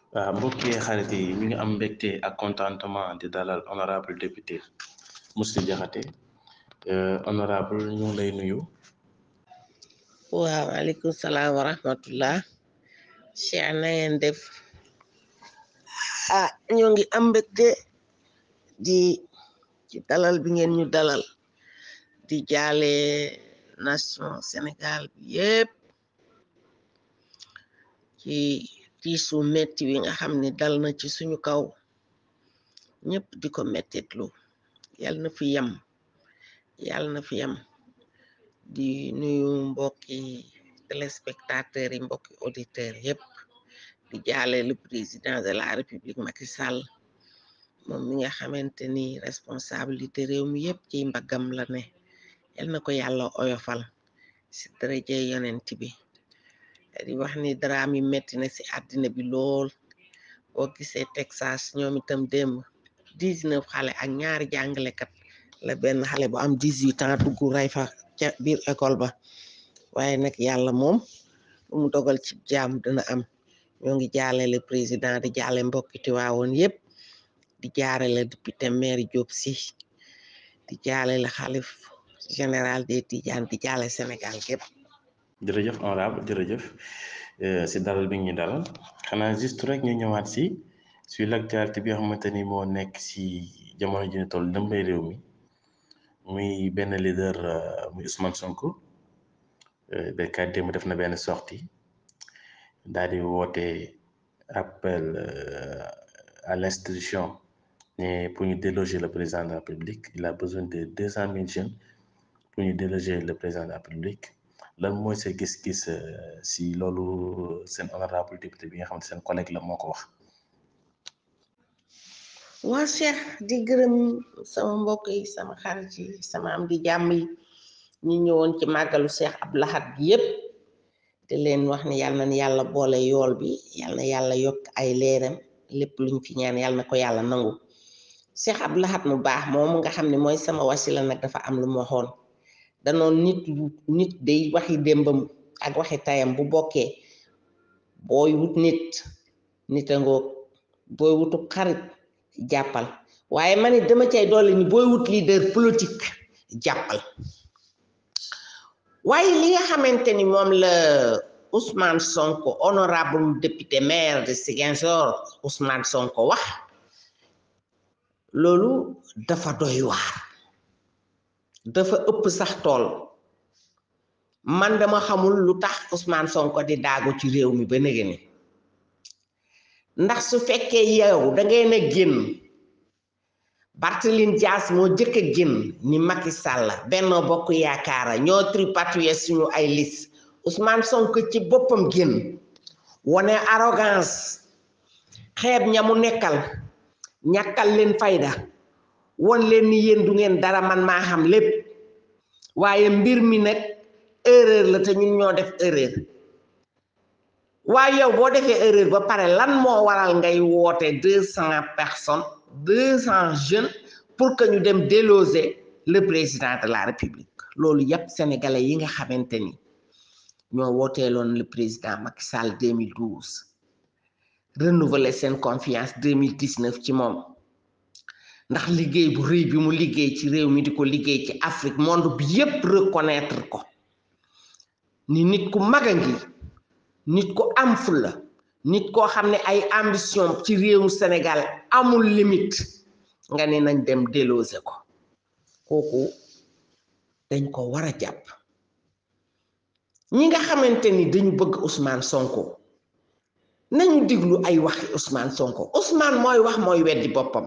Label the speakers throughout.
Speaker 1: waaw mbokki xarit yi ñu ngi am mbégte ak contentement di dalal honorable député Mously Diakhaté honorable ñu ngi lay nuyu
Speaker 2: waaw aleykum salaam wa rahmatullah cheikh na ngeen def ah ñoo ngi am mbégte di ci dalal bi ngeen ñu dalal di jaale nation Sénégal bi yépp ci tiisu metti wi nga xam ne dal na ci suñu kaw ñëpp di ko mettitlu yal na fi yem yal na fi yem di nuyu mbokki téléspectateurs yi mbokki auditeurs yépp di jaale le président de la république Macky Sall moom mi nga xamante ni responsabilité réew mi yépp ci mbaggam la ne yal na ko yàlla oyofal ci daraje yonent bi di wax ni daraam yi metti na ci àddina bi lool boo gisee Texas ñoom itam démb dix-neuf xale ak ñaari jàngalekat la benn xale bu am dix-huit ans dugg rey fa ca biir école ba waaye nag yàlla moom lu mu dogal ci jaam dina am ñoo ngi jaale le président di jaale mbokki Tiwaawoon yépp di jaare la député maire Diop Sy di jaale la xalif général des Tidianes di jaale Sénégal gépp
Speaker 1: jërëjëf honorable jërëjëf si dalal bi ñu dalal xanaa juste rek ñu ñëwaat si sur l'actualité bi nga xamante ni moo nekk si jamono ji ñu toll dëmbay réew mi muy benn leader muy Ousmane Sonko béykat démb def na benn sortie daal di woote appel à l'institution ne pour ñu déloger le président de la République il a besoin de deux cent mille jeunes pour ñu déloger le président de la République lan mooy sa gis-gis si loolu seen honorable député bi nga xam ne seen collègue la moo ko wax
Speaker 2: waa Cheikh di gërëm sama mbokk yi sama xarit yi sama am di jàmm yi ñi ñëwoon ci màggalu Cheikh Abdou Lahad bi yépp te leen wax ne yàlla na yàlla boole yool bi yàlla na yàlla yokk ay leeram lépp luñ fi ñaan yàlla na ko yàlla nangu Cheikh Abdou Lahad mu baax moom nga xam ne mooy sama wasila nag dafa am lu ma waxoon danoon nit nit day waxi démbam ak waxi tayam bu bokkee booy wut nit nit a ngoog booy wutu xarit jàppal waaye man it dama cay dolli ni booy wut leader politique jàppal waaye li nga xamante ni moom la Ousmane Sonko honorable député maire de Ziguinchor Ousmane Sonko wax loolu dafa doy waar dafa ëpp sax tool man dama xamul lu tax Ousmane Sonko di daagu ci réew mi ba néga ni ndax su fekkee yow da ngay na génn Barthélémy Dias moo jëkk a génn ni Macky Sall Benno Bokk Yaakaar ñoo tripatouiller suñu ay liste Ousmane Sonko ci boppam génn wane arrogance xeeb ña mu nekkal ñàkkal leen fayda won leen ni yéen du ngeen dara man maa xam lépp waaye mbir mi nag erreur la te ñun ñoo def erreur waaye yow boo defee erreur ba pare lan moo waral ngay woote deux cent personnes deux cent jeunes pour que ñu dem déloger le président de la république loolu yépp sénégalais yi nga xamante ni ñoo wooteeloon le président Macky Sall 2012 renouveler seen confiance 2019 ci moom ndax liggéey bu rëy bi mu liggéey ci réew mi di ko liggéey ci Afrique monde bi yépp reconnaître ko ni nit ku mag a ngi nit ku am fulla nit koo xam ne ay ambition ci réewu Sénégal amul limite nga ne nañ dem déloger ko kooku dañ ko war a jàpp ñi nga xamante ni dañu bëgg Ousmane Sonko nañu diglu ay waxi Ousmane Sonko Ousmane mooy wax mooy weddi boppam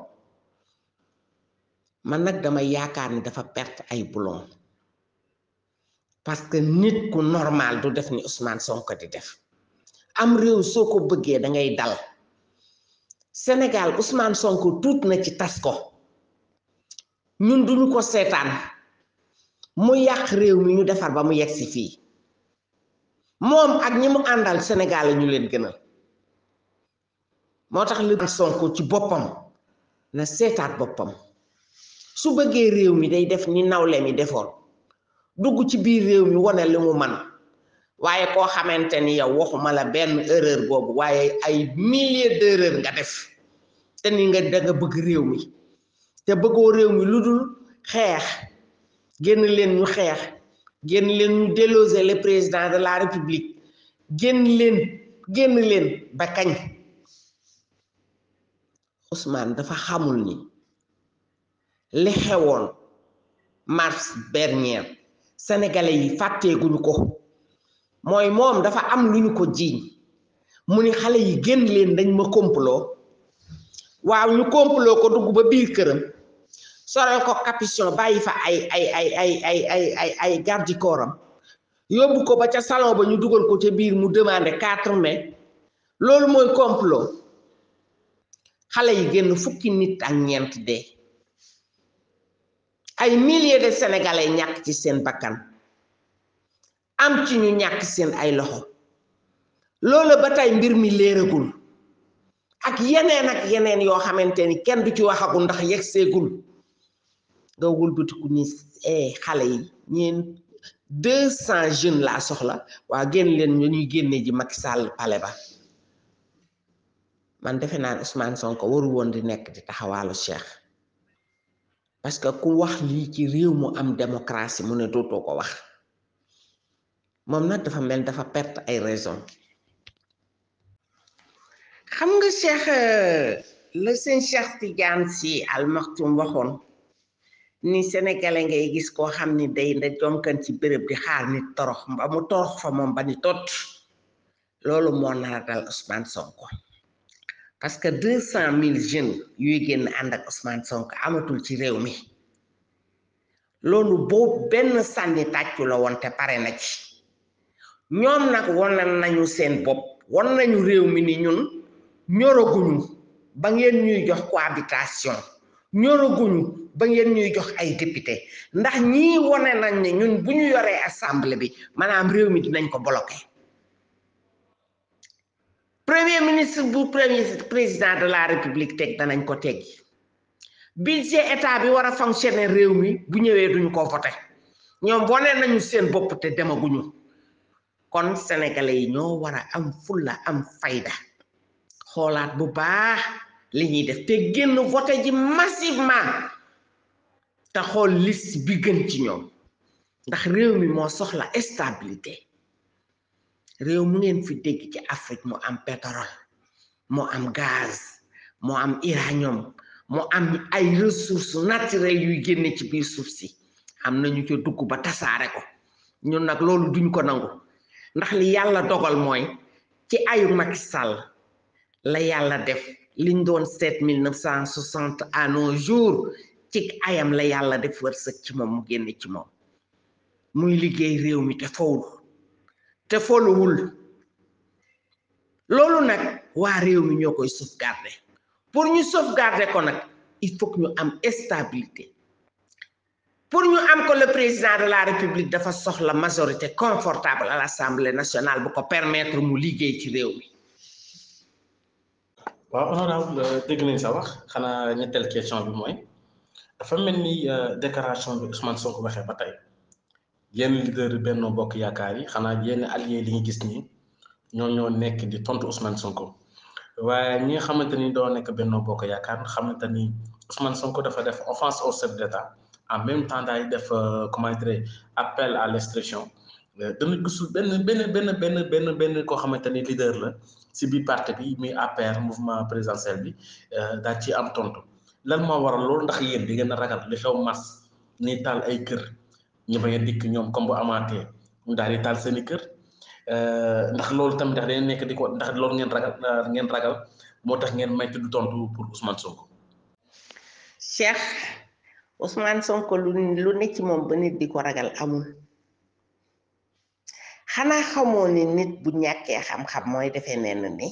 Speaker 2: man nag dama yaakaar ni dafa perte ay boulon parce que nit ku normal du def ni Ousmane Sonko di def am réew soo ko bëggee da ngay dal Sénégal Ousmane Sonko tuut na ci tas ko ñun duñu ko seetaan mu yàq réew mi ñu defar ba mu yegg si fii moom ak ñi mu àndal Sénégal la ñu leen gënal moo tax li Sonko ci boppam na seetaat boppam su bëggee réew mi day def ni nawle mi defoon dugg ci biir réew mi wane li mu man waaye koo xamante ni yow waxuma la benn erreur boobu waaye ay milliers d'erreur nga def te ni nga da nga bëgg réew mi te bëggoo réew mi lu dul xeex génn leen ñu xeex génn leen ñu déloger le président de la république génn leen génn leen ba kañ Ousmane dafa xamul ni li xewoon mars dernier sénégalais yi fàtteeguñu ko mooy moom dafa am lu ñu ko jiiñ mu ni xale yi génn leen dañ ma complot waaw ñu complot ko dugg ba biir këram sorel ko capuchon bàyyi fa ay ay ay ay ay ay ay ay garde corps am yóbbu ko ba ca salon ba ñu dugal ko ca biir mu demandé quatre mai loolu mooy complot xale yi génn fukki nit ak ñeent dee ay milliers de sénégalais ñàkk ci seen bakkan am ci ñu ñàkk seen ay loxo loolu ba tey mbir mi léeragul ak yeneen ak yeneen yoo xamante ni kenn du ci waxagul ndax yegg seegul nga wëlbatiku ni eh xale yi ñeen deux cent jeunes laa soxla waa génn leen ñu ñuy génne ji Macky Sall pale ba man defe naa Ousmane Sonko waru woon di nekk di taxawaalu Cheikh parce que ku wax lii ci réew mu am démocratie mu ne dootoo ko wax moom nag dafa mel dafa perte ay raison xam nga Cheikh la seen Cheikh Tidiane Sy Al Maktoum waxoon ni sénégalais ngay gis koo xam ni day nda jonkan ci béréb di xaar nit torox ba mu torox fa moom ba ni tot loolu moo nar a dal Ousmane Sonko parce que deux cent mille jeunes yuy génn ànd ak Ousmane Sonko amatul ci réew mi loolu boobu benn sànni tàccu la woon te pare na ci ñoom nag wan nañu seen bopp wan nañu réew mi ni ñun ñoraguñu ba ngeen ñuy jox cohabitation ñoraguñu ba ngeen ñuy jox ay député ndax ñii wane nañ ne ñun bu ñu yoree assemblée bi maanaam réew mi dinañ ko bloqué premier ministre bu premier président de la république teg danañ ko teggi budget état bi war a fonctionner réew mi bu ñëwee duñu ko voté ñoom wane nañu seen bopp te demaguñu kon sénégalais yi ñoo war a am fulla am fayda xoolaat bu baax li ñuy def te génn voté ji massivement te xool liste bi gën ci ñoom ndax réew mi moo soxla stabilité réew mu ngeen fi dégg ci Afrique mu am pétrole mu am gaz mu am uranium mu am ay ressources naturelles yuy génne ci biir suuf si am nañu ca dugg ba tasaare ko ñun nag loolu duñ ko nangu ndax li yàlla dogal mooy ci ayu Macky Sall la yàlla def liñ doon seet mille neuf cent soixante à nos jours ci ayam la yàlla def wërsëg ci moom mu génne ci moom muy liggéey réew mi te fowul te foluwul loolu nag waa réew mi ñoo koy sauvegarder pour ñu sauvegarder ko nag il faut que ñu am stabilité pour ñu am ko le président de la république dafa soxla majorité confortable à l'assemblée nationale bu ko permettre mu liggéey ci réew mi
Speaker 1: waaw honorable dégg nañ sa wax xanaa ñetteel question bi mooy dafa mel ni déclaration bi Ousmane Sonko waxee ba tey yenn leader Benno Bokk Yaakaar yi xanaa yenn allié li ñu gis nii ñoo ñoo nekk di tontu Ousmane Sonko waaye ñi nga xamante ni doo nekk Benno Bokk Yaakaar xamante ni Ousmane Sonko dafa def offense au chef d'État en même temps daay def comment dire appel à l'expression dana gisul benn benn benn benn benn benn koo xamante ni leader la si biir parti bi muy APR mouvement présidentiel bi daa ci am tontu lan moo waral loolu ndax yéen di ngeen a ragal li xew mars ni taal ay kër ñu bañ a dikk ñoom comme bu amaatee ñu daal di taal seen i kër ndax loolu tamit ndax dañu nekk di ko ndax loolu ngeen ragal ngeen ragal moo tax ngeen may tudd tontu pour Ousmane Sonko.
Speaker 2: Cheikh Ousmane Sonko lu lu ne ci moom ba nit di ko ragal amul xanaa xamoo ni nit bu ñàkkee xam-xam mooy defee nenn ni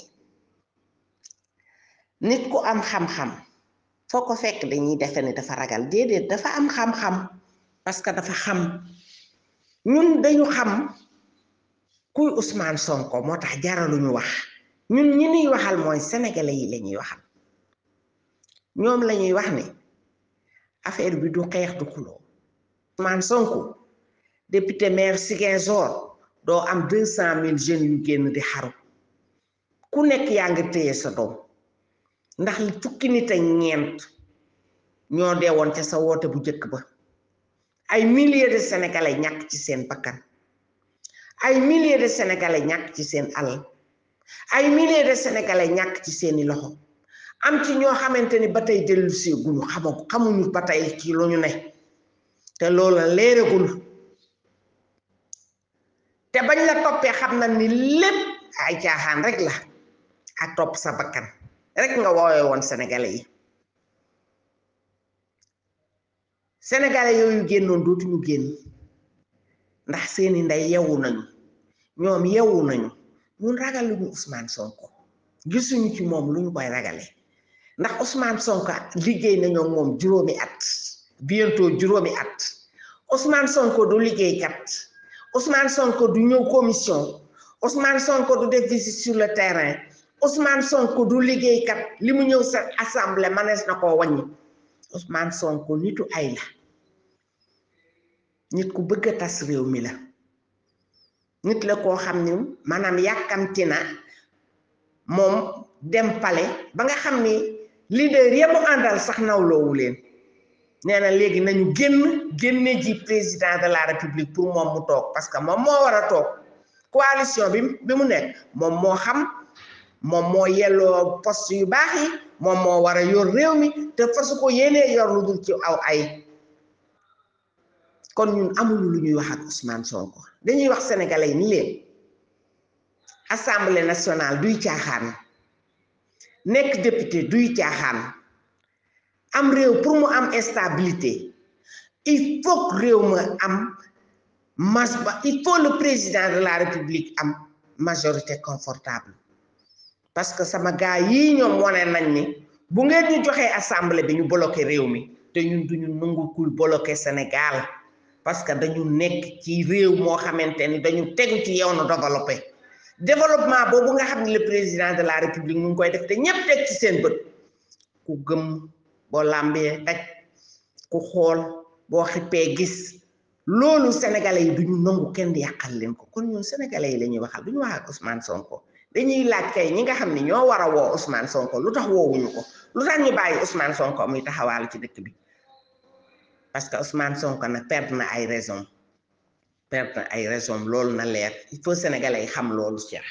Speaker 2: nit ku am xam-xam foo ko fekk dañuy defe ni dafa ragal déedéet dafa am xam-xam parce que dafa xam ñun dañu xam kuy Ousmane Sonko moo tax jaraluñu wax ñun ñi ñuy waxal mooy sénégalais yi la ñuy waxal ñoom la ñuy wax ni affaire bi du xeex du xuloo Ousmane Sonko député maire Ziguinchor doo am deux cent mille jeunes yu génn di xaru ku nekk yaa ngi téye sa doom ndax li fukki nit ak ñeent ñoo dee woon ca sa woote bu njëkk ba ay milliers de sénégalais ñàkk ci seen bakkan ay milliers de sénégalais ñàkk ci seen alal ay milliers de sénégalais ñàkk ci seeni loxo am ci ñoo xamante ni ba tey dellu see guñu xamagu xamuñu ba tey ci lu ñu ne te loola léeragul te bañ la toppee xam na ni lépp ay caaxaan rek la ak topp sa bakkan rek nga woowee woon sénégalais yi sénégalais yooyu génnoon dootuñu génn ndax seeni ndey yewu nañu ñoom yewu nañu ñun ragaluñu Ousmane Sonko gisuñu ci moom lu ñu koy ragale ndax Ousmane Sonko liggéey nañoo moom juróomi at bientôt juróomi at Ousmane Sonko du liggéeykat Ousmane Sonko du ñëw commission Ousmane Sonko du def visite sur le terrain Ousmane Sonko du liggéeykat li mu ñëw sa assemblée manees na koo wàññi Ousmane Sonko nitu ay la nit ku bëgg a tas réew mi la nit la koo xam ni maanaam yàkkamti na moom dem pale ba nga xam ni leader ya mu àndal sax nawloowu leen nee na léegi nañu génn génne ji président de la république pour moom mu toog parce que moom moo war a toog coalition bi bi mu nekk moom moo xam moom moo yelloo poste yu baax yi moom moo war a yor réew mi te fasu ko yéenee yor lu dul ci aw ay kon ñun amuñu lu ñuy wax ak Ousmane Sonko dañuy wax sénégalais yi ni leen assemblée nationale duy caaxaan nekk député duy caaxaan am réew pour mu am stabilité il faut que réew ma am mas ba il faut le président de la république am majorité confortable parce que sama gars yii ñoom wane nañ ni bu ngeen ñu joxee assemblée bi ñu bloqué réew mi te ñun duñu nangu kuy bloqué Sénégal parce que dañu nekk ci réew moo xamante ni dañu tegu ci yow na développé développement boobu nga xam ne le président de la république mu ngi koy def te ñépp teg ci seen bët ku gëm boo làmbee daj ku xool boo xippee gis loolu sénégalais yi duñu nangu kenn yàqal leen ko kon ñun sénégalais yi la ñuy waxal duñu wax ak Ousmane Sonko dañuy laaj kay ñi nga xam ne ñoo war a woo Ousmane Sonko lu tax woowuñu ko lu tax ñu bàyyi Ousmane Sonko muy taxawaalu ci dëkk bi parce que Ousmane Sonko nag perdre na ay raison perdre na ay raison loolu na leer il faut sénégalais yi xam loolu Cheikh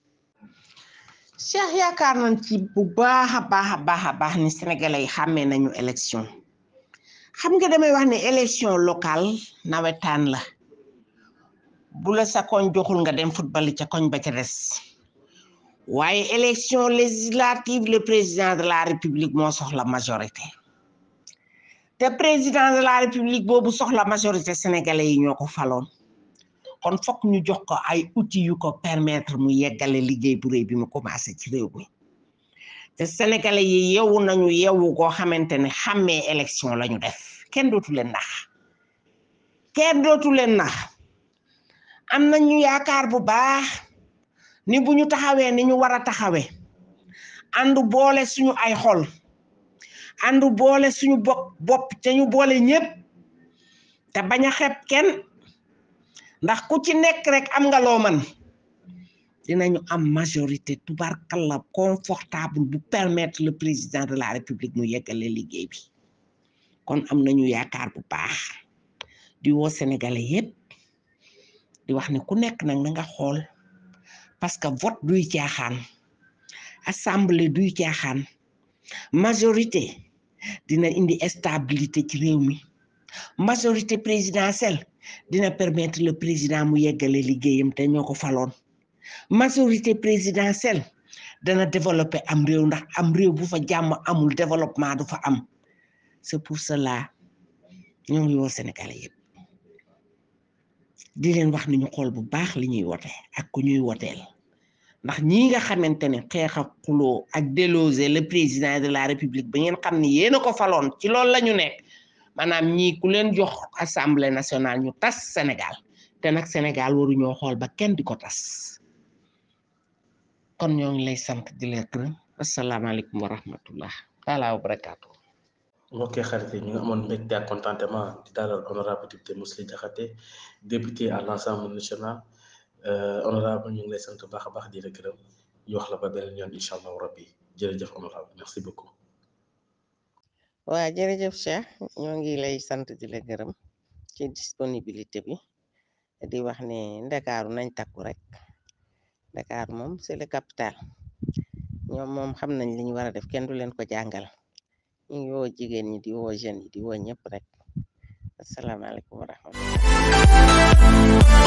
Speaker 2: Cheikh yaakaar nañ ci bu baax a baax a baax a baax ni sénégalais yi xàmmee nañu élection xam nga damay wax ne élection locale nawetaan la bu la sa koñ joxul nga dem football ca koñ ba ca des waaye élection législative le président de la république moo soxla majorité te président de la république boobu soxla majorité sénégalais yi ñoo ko faloon kon fokk ñu jox ko ay outils yu ko permettre mu yeggale liggéey bu réy bi mu commencé ci réew mi te sénégalais yi yewu nañu yewu koo xamante ne xàmmee élection la ñu def kenn dootu leen nax kenn dootu leen nax am nañu yaakaar bu baax ni bu ñu taxawee ni ñu war a taxawee àndu boole suñu ay xol àndu boole suñu bopp bopp te ñu boole ñépp te bañ a xeeb kenn ndax ku ci nekk rek am nga loo man dinañu am majorité tubarkalla confortable bu permettre le président de la république mu yeggale liggéey bi kon am nañu yaakaar bu baax di woo sénégalais yépp di wax ne ku nekk nag na nga xool parce que vote duy caaxaan assemblée duy caaxaan majorité dina indi stabilité ci réew mi majorité présidentielle dina permettre le président mu yeggale liggéeyam te ñoo ko faloon majorité présidentielle dana développer am réew ndax am réew bu fa jàmm amul développement du fa am c'est pour cela ñoo ngi woo Sénégalais yëpp di leen wax ni ñu xool bu baax li ñuy wote ak ku ñuy woteel ndax ñii nga xamante ne xeex ak xuloo ak déloger le président de la république ba ngeen xam ni yéen a ko faloon ci loolu la ñu nekk maanaam ñii ku leen jox assemblée nationale ñu tas Sénégal te nag Sénégal waruñoo xool ba kenn di ko tas kon ñoo ngi lay sant di la gërëm asalaamaaleykum wa rahmatullah taala wa barakaatu
Speaker 1: ok xarit yi ñu ngi amoon mbégte ak contentement di dalal honorable député Mously Diakhaté député à l'Assemblée nationale honorable ñu ngi lay sant baax a baax di la gërëm ñu wax la ba beneen yoon incha allahu rabbi jërëjëf honorable merci beaucoup.
Speaker 2: waa jërëjëf Cheikh ñoo ngi lay sant di la gërëm ci disponibilité bi di wax ne ndakaaru nañ takku rek ndakaaru moom c'est le capital ñoom moom xam nañ li ñu war a def kenn du leen ko jàngal ñu ngi woo jigéen ñi di woo jeunes yi di woo ñëpp rek asalaamaaleykum wa rahmatulah